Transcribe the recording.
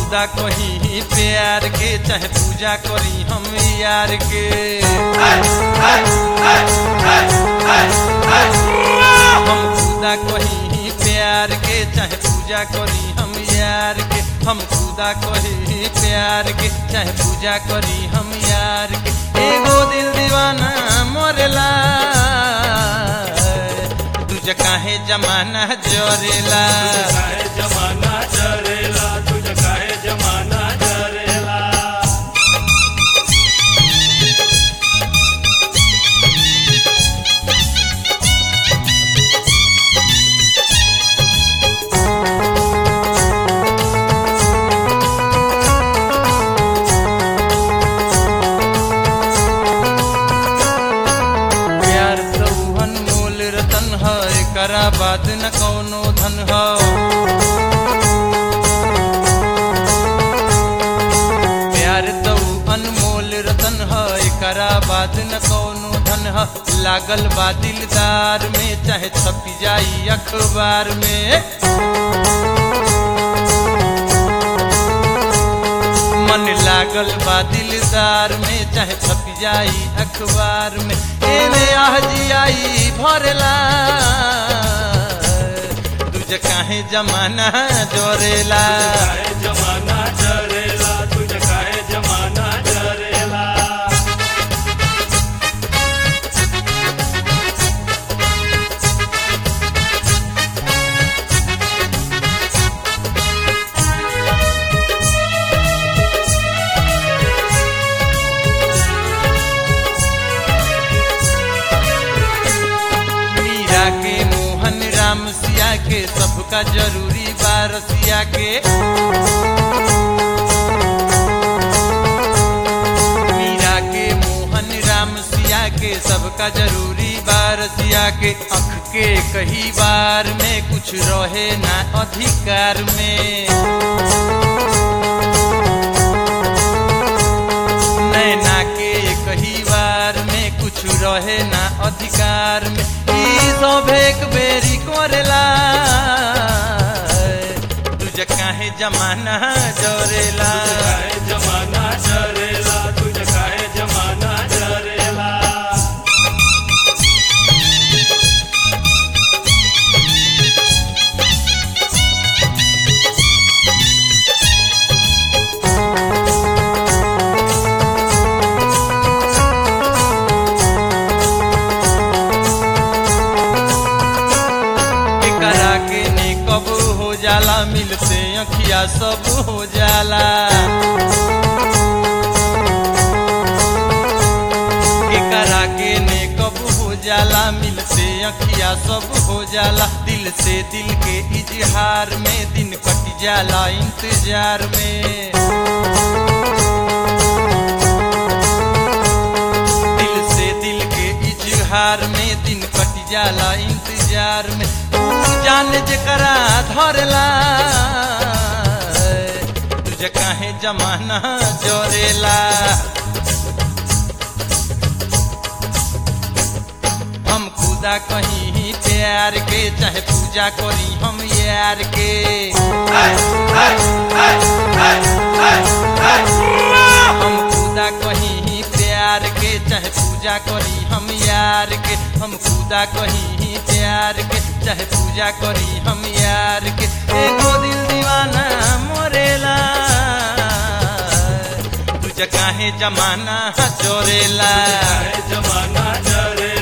खुदा कहीं प्यार के चाहे पूजा करी हम यार के हम खुदा कहीं प्यार के चाहे पूजा करी हम यार के हम खुदा कहीं प्यार के चाहे पूजा करी हम यार के एगो दिल दीवाना मोरेला तुझ काहे जमाना जोरेला काहे जमाना चरेला तुझ काहे जमाना चरेला प्यार तो अनमोल रतन है एकरा बाद न कौनो धन है प्यार तो अनमोल रतन है एकरा बाद न कौनो धन है लागल बा दिलदार में चाहे छप जाई अखबार में मन लागल बा दिलदार में चाहे छप जाई अखबार में एने आहजी आई भरेला तुझ काहे जमाना जोरेला काहे जमाना चरेला तुझ काहे जमाना चरेला मीरा के मोहन राम सिया के सबका जरूरी बारसिया के मीरा के मोहन राम सिया के सबका जरूरी बारसिया के अख के कही बार में कुछ रहे ना अधिकार में नैना के कही बार में कुछ रहे ना अधिकार में ई सब एक बेरी करेला तुझ काहे जमाना जोरेला काहे जमाना चरेला तुझ काहे जमाना चरेला एकरा के ने कब हो जाला मिलते अखिया सब हो जाला एकरा के ने कब हो जाला मिलते अखिया सब हो जाला दिल से दिल के इजहार में दिन कट जाला इंतजार में दिल से दिल के इजहार में दिन कट जाला इंतजार में तू जान जकरा धरला तुझे काहे जमाना जोरेला हम खुदा कहीं प्यार के चाहे पूजा करी हम यार के हम खुदा कहीं प्यार के चाहे पूजा करी हम यार के हम खुदा कहीं प्यार के चाहे पूजा करी हम यार के एगो दिल दीवाना मोरेला तुझ काहे जमाना चोरेला काहे जमाना चरेला